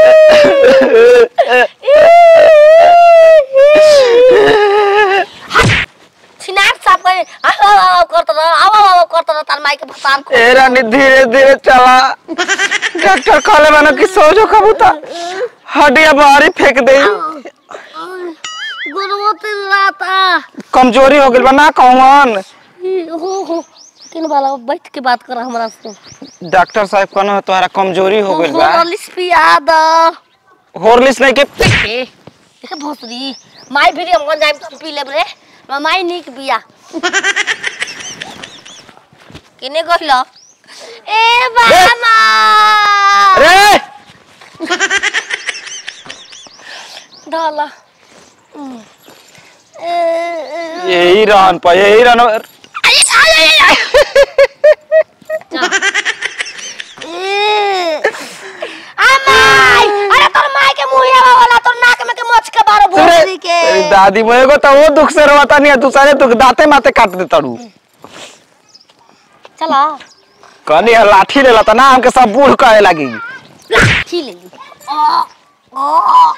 छिनार साफ करे आओ आओ आओ करत रह आओ आओ आओ करत रह तार माई के भसान को ए रानी धीरे धीरे चला डॉक्टर कहले मानो कि सोजो कबूता हड्डियां बाहर ही फेंक दे गुरुमती राता कमजोरी हो गइल बा ना कौन हो हो किन वाला बैठ के बात कर हमरा से डॉक्टर साहब कहनो तोहरा कमजोरी हो गइल बा होरलिस पिया द हॉर्लिक्स नहीं के ए देखे भोसरी माई भी हम जाइम तो पी लेब रे माई निक बिया किने कहलो ए बामा रे डाला यही रहन पर यही रहन अरे तोर माई के मुंह वाला तोर नाक में के मोछ के बारो भोसरी के अरे दादी मोए को तो वो दुख से रोता नहीं है दूसरे दुख दाते माते काट दे तड़ू चला कहनी है लाठी ले लता ना हमके सब बूढ़ कहे लगी लाठी ले ली ओ ओ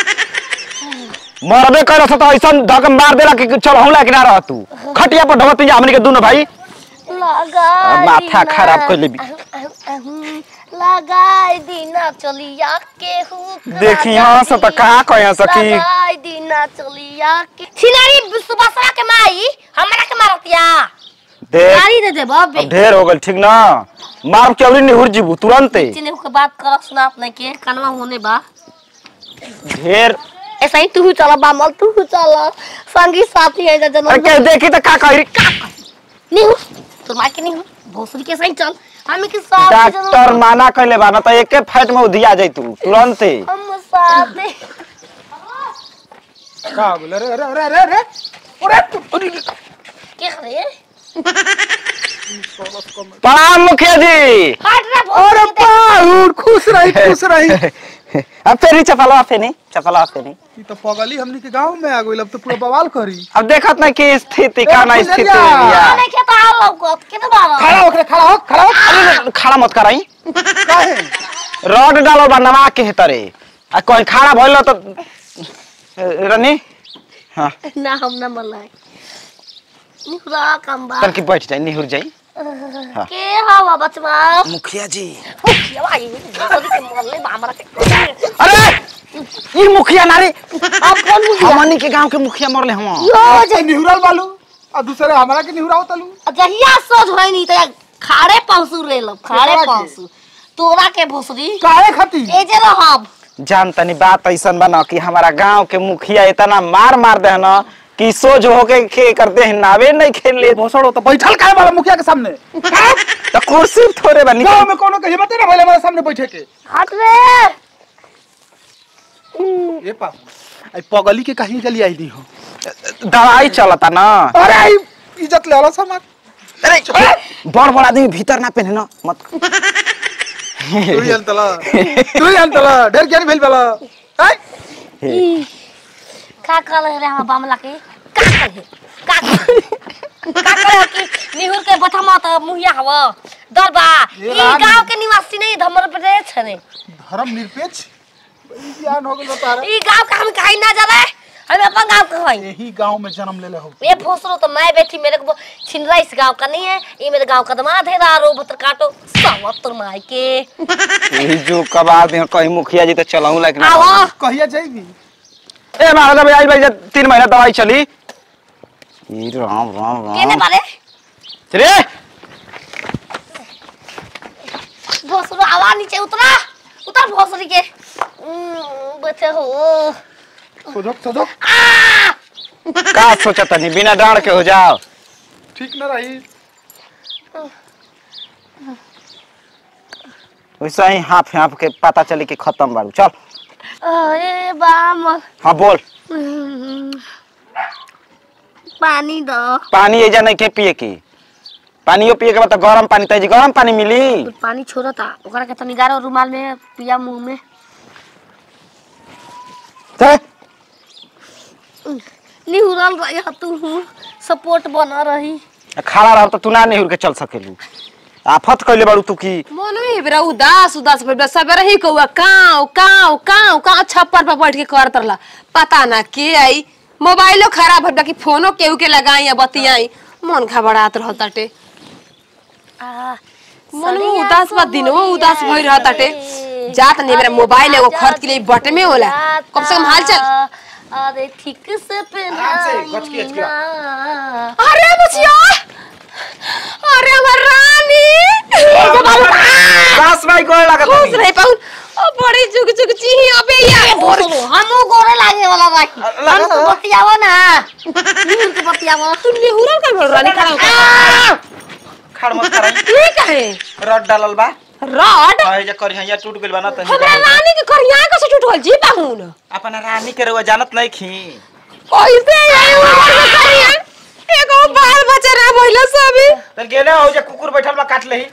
मरबे कर तो ऐसा धक मार देला कि चल हमला कि ना रह तू खटिया पर ढगत जा हमनी के दोनों भाई लगाई माथा दीना। खराब कर लेबी। अहं, अहं, अहं, लगाई दीना चलिया के हुक देखी यहाँ से तो कहाँ कहे सकी लगाई दीना चलिया के छिनारी सुबह के माई हमरा के मारतिया देख गाड़ी दे दे बाबे अब ढेर हो गल ठीक ना मार के अवरी निहुर जीबू तुरंते चिने के बात कर सुनात नहीं के कनवा होने बा ढेर ऐसा ही तू चला बामल तू चला संगी साथी है अरे जन्म के देखी तो का कही नहीं हो तोर माई के नहीं हो भोसरी के सही चल हम के साथ डॉक्टर माना कहले बा ना तो एके फाइट में उधिया जाई तू तुरंते हम साथ में का हो गेल? अरे अरे अरे अरे अरे अरे के करे प्रणाम मुखिया जी हट रे अरे भोसरी के बाहुर खुश रही खुश रही अब फेरी चपला फेनी चपला फेनी ई तो पगली हमनी के गांव में आ गइल अब तो पूरा बवाल करी अब देखत ना कि स्थिति का ना ए, स्थिति पुजरिया। बिया। नहीं के तो आओ लौकत के तो बाबा खड़ा हो खड़ा खड़ा हो खड़ा हो अरे खड़ा मत कराई काहे रड डालो बनवा के है तरे आ कोई खड़ा भइल तो रनी हाँ ना हम ना मलाई निहुरा काम बा तन की बैठ जाई निहुर जाई के हवा बचवा मुखिया जी मुखिया भाई भोसरी के मोहल्ले में हमरा के अरे ई मुखिया नारी अब कौन मुखिया हमनी के गांव के मुखिया मरले हम यो जे निहुरल बालू आ दूसरे हमरा के निहुराव तलू जहिया सोच होई नहीं त खाड़े पहुंचू रे लो खाड़े केकरा के? पहुंचू तोरा के भोसरी काहे खाती ए जे रहब जान तनी बात ऐसन बना कि हमारा गांव के मुखिया इतना मार मार दे ना कि सोच होके के करते हैं नावे नहीं खेल ले भोसड़ो तो बैठल काहे वाला मुखिया के सामने तो कुर्सी थोड़े बनी गांव में कोनो के हिम्मत ना भइले हमारे सामने बैठे के हट रे ए पा आई पगली के कहीं जली आई नहीं हो दवाई चलता ना अरे आई इज्जत ले आला समाज अरे बड़ बड़ आदमी भीतर ना पहने ना मत तू ही अंतला तू ही अंतला ढेर ज्ञान भेल वाला आई ई, का कर रे हम बामला के का करे का करे का करे कि निहुर के बथमा त मुहिया हव दरबा ये ई राम- गांव के निवासी नहीं धमर प्रदेश छने धर्म निरपेक्ष ई ज्ञान हो गेल तारा ई गांव का हम कहीं ना जावे हम अपन गांव के हई यही गांव में जन्म ले ले हो ये फोसरो तो मैं बैठी मेरे को छिनरा इस गांव का नहीं है ये मेरे गांव का दमाद है रारो भतर काटो सवतर माई के यही जो कबार दे कहीं मुखिया जी तो चलाऊं लाइक ना आवा कहिया जाएगी ए महाराज भाई आई भाई जब तीन महीना दवाई चली ई राम राम केने राम बारे रे भोसरो आवा नीचे उतरा उतर भोसरी के उम्म, बचे हो सोजो सोजो आ का सोचा तनी बिना डांड के हो जाओ ठीक न रही वैसा ही हाफ हाफ के पता चले कि खत्म बाड़ू चल अरे बाम हाँ बोल उम्म, पानी दो पानी एजा नहीं के पिए की पानियो पिए के बाद तो गरम पानी तजी गरम पानी मिली पानी छोड़ता ओकरा के तनी गारो रुमाल में पिया मुंह में ते, निहुरल रही तू सपोर्ट बना रही खड़ा रह तो तू ना निहुर के चल सकेलू आफत कइले बाड़ू तू की मन में बेरा उदास उदास भइल बा सबेरे ही कौआ काव काव काव काव छप्पर पर बैठ के करत रहला पता ना के आई मोबाइलो खराब भइल बा कि फोनो केहू के लगाई या बतियाई मन घबरात रहत ताटे आ, मन में सरिया उदास बा को दिनवा उदास भइल रहत ताटे रे। जात नहीं मेरा मोबाइल एगो खरीद के लिए बटे में होला कम से कम हाल चल अरे ठीक से पहना आराम से, गच के, गच के। अरे बुचिया अरे हमर रानी सास भाई गोड़ लागत खुश नहीं रहे पाउन ओ बड़ी जुग जुग चिही अबे यार हमू गोरे लागे वाला भाई लगा हम तो दो। बतियावो ना नील के बतियावो तू नेहुरा कर बोल रानी खड़ा खड़ मत कराई ये काहे रड डालल बा रॉड हां जे करिया या टूट गइल बा ना तनी हमरा रानी के करिया का से टूटल जी पाहुन अपन रानी के रउआ जानत नहीं खी कैसे आई उमर में करिया एगो बाल बच्चा ना भइला सभी तन गेले हो जे कुकुर बैठल बा काट लेही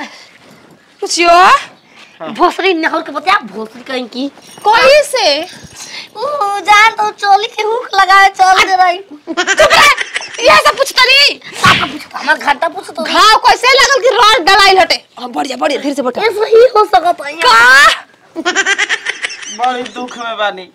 पुछियो भोसरी नहर के बतिया भोसरी कहीं की कैसे ओ जान तो चोली के हुक लगाए चल दे रही चुप रह ये सब पूछतनी आपका पूछो हमार घंटा पूछो तो घाव कैसे लागल कि रॉड डलाइल हटे हां बढ़िया बढ़िया धीरे से बैठ ऐसा ही हो सकता है का बड़ी दुख में बानी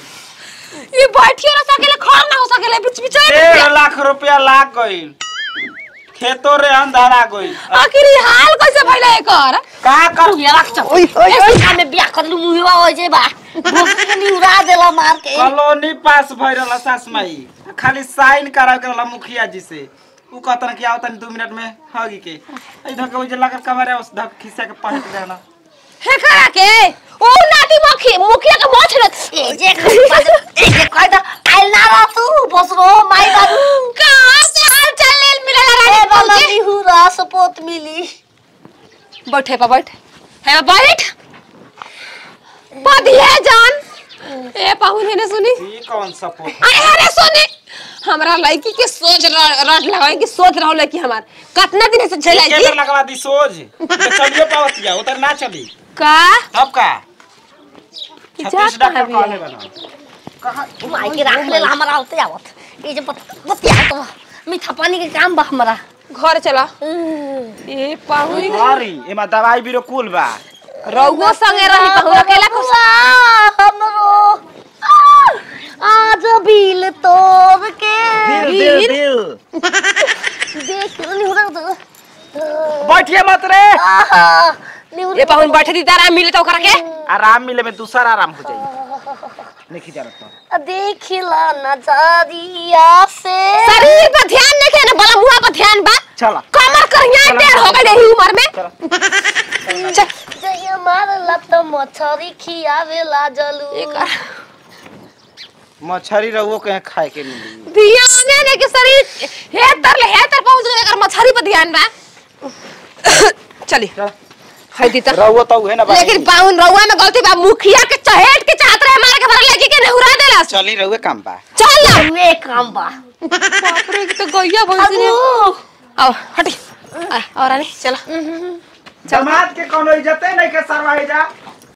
ये बैठियो ना सकेले खड़ा ना हो सकेले बीच बीच डेढ़ लाख रुपया लाग गइल खेतो रे अंधारा गइल आखिर ये हाल कैसे भइला एकर का कर ये रख चल ऐसे में बियाह कर लू मुहिवा हो जे बा भोसरी के निउरा देला मार के कॉलोनी पास भइल सास माई खाली साइन करा के रहला मुखिया जी से उ कहतन कि आओ तनी दू मिनट में हगी के आई धके ओजे लागल कबारे उस धक खिसा के पहट देना हे करा के ओ नाती मुखी मुखिया के मोछ रख ए जे ए जे कह दा आइल ना रह तू भोसरो माई बाबू कहां से हाल चाल लेल मिलल ए रानी बाबा पहुंचे निहुरा सपोत मिली बैठे पा बैठ है बैठ पदिए जान ए पाहुन है ने सुनी ई कौन सपोर्ट अरे अरे सुनी हमरा लड़की के सोच रट लगाए कि सोच रहो लड़की हमार कितना दिन से झेलाई के जी बेर लगवा दी सोज तो चलिए पावतिया उधर ना चली का तब का जा छत्तीस कहाँ डॉक्टर भी है? कहले बना कहा माई के राख ले हमरा आवते आवत ए जे बत- बतिया तो मीठा पानी के काम बा हमरा घर चला ए पाहुन हरी एमा दवाई बीरो कुल बा रउगो संगे रही पाहुन अकेला को आ, हमरो आ, आज बिल तोड़ के दिल दिल दिल देख निहुरा तो बैठिए मत रे आहा निहुरा ए पाहुन बैठे दी तारा मिले तो ओकरा के आराम मिले में दूसरा आराम हो जाई नहीं जानत तो देखिला नजरिया से शरीर पर ध्यान नहीं के ना बला मुंह पर ध्यान बा चला कमर करिया टेढ़ हो गई रही उम्र में चल जय मारला तो मछरी खियावेला जलू एकर मछरी रहुओ कहीं खाए के मिली ध्यान है ना कि शरीर हे तर ले हे तर पहुंच गए अगर मछली पर ध्यान बा चली चल। है दी तो रहुओ तो है ना बाकी। लेकिन पाउन रउआ में गलती बा मुखिया के चहेट के चाहत रहे मार के भर लेके के नेहुरा देला चली रहुए काम बा चल ना में काम बा बाप रे तो गैया भैंसी ने अबू आओ हटी आ, और आने चला जमात के कोनो इज्जते नहीं के सरवाई जा